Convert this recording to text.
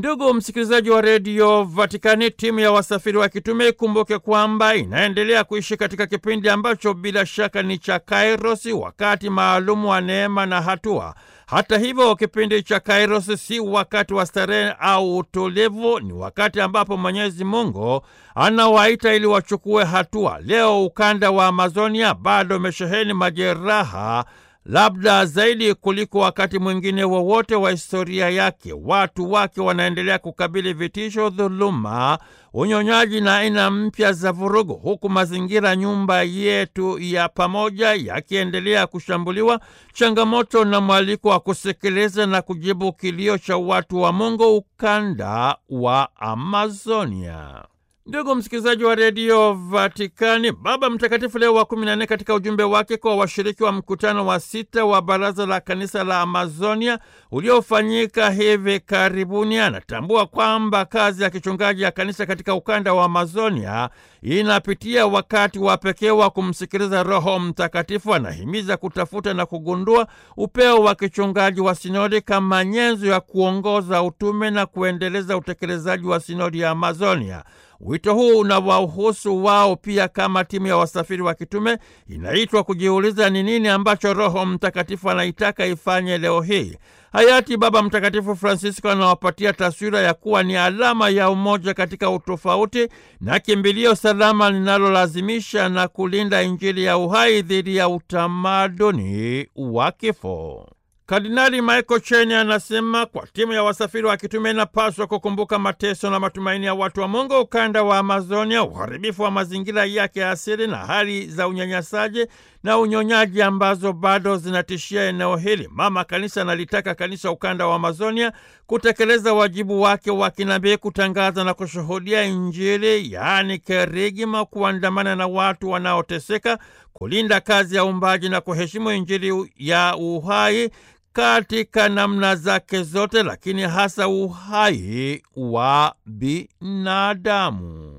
Ndugu msikilizaji wa redio Vatikani, timu ya wasafiri wa kitume ikumbuke kwamba inaendelea kuishi katika kipindi ambacho bila shaka ni cha Kairosi, wakati maalumu wa neema na hatua. Hata hivyo, kipindi cha Kairosi si wakati wa starehe au utulivu, ni wakati ambapo Mwenyezi Mungu anawaita ili wachukue hatua. Leo ukanda wa Amazonia bado umesheheni majeraha labda zaidi kuliko wakati mwingine wowote wa, wa historia yake. Watu wake wanaendelea kukabili vitisho, dhuluma, unyonyaji na aina mpya za vurugu, huku mazingira nyumba yetu ya pamoja yakiendelea kushambuliwa. Changamoto na mwaliko wa kusikiliza na kujibu kilio cha watu wa Mungu ukanda wa Amazonia. Ndugu msikilizaji wa redio Vatikani, Baba Mtakatifu Leo wa kumi na nne katika ujumbe wake kwa washiriki wa mkutano wa sita wa Baraza la Kanisa la Amazonia uliofanyika hivi karibuni, anatambua kwamba kazi ya kichungaji ya kanisa katika ukanda wa Amazonia inapitia wakati wa pekee wa kumsikiliza Roho Mtakatifu. Anahimiza kutafuta na kugundua upeo wa kichungaji wa sinodi kama nyenzo ya kuongoza utume na kuendeleza utekelezaji wa sinodi ya Amazonia. Wito huu unawahusu wao pia kama timu ya wasafiri wa kitume inaitwa kujiuliza ni nini ambacho Roho Mtakatifu anaitaka ifanye leo hii. Hayati Baba Mtakatifu Francisco anawapatia taswira ya kuwa ni alama ya umoja katika utofauti na kimbilio salama linalolazimisha na kulinda Injili ya uhai dhidi ya utamaduni wa kifo. Kardinali Michael Cheni anasema kwa timu ya wasafiri wa kitume inapaswa kukumbuka mateso na matumaini ya watu wa Mungu ukanda wa Amazonia, uharibifu wa mazingira yake asili na hali za unyanyasaji na unyonyaji ambazo bado zinatishia eneo hili. Mama Kanisa analitaka kanisa ukanda wa Amazonia kutekeleza wajibu wake wa kinabii, kutangaza na kushuhudia Injili, yaani kerigma, kuandamana na watu wanaoteseka, kulinda kazi ya uumbaji na kuheshimu Injili ya uhai katika namna zake zote, lakini hasa uhai wa binadamu.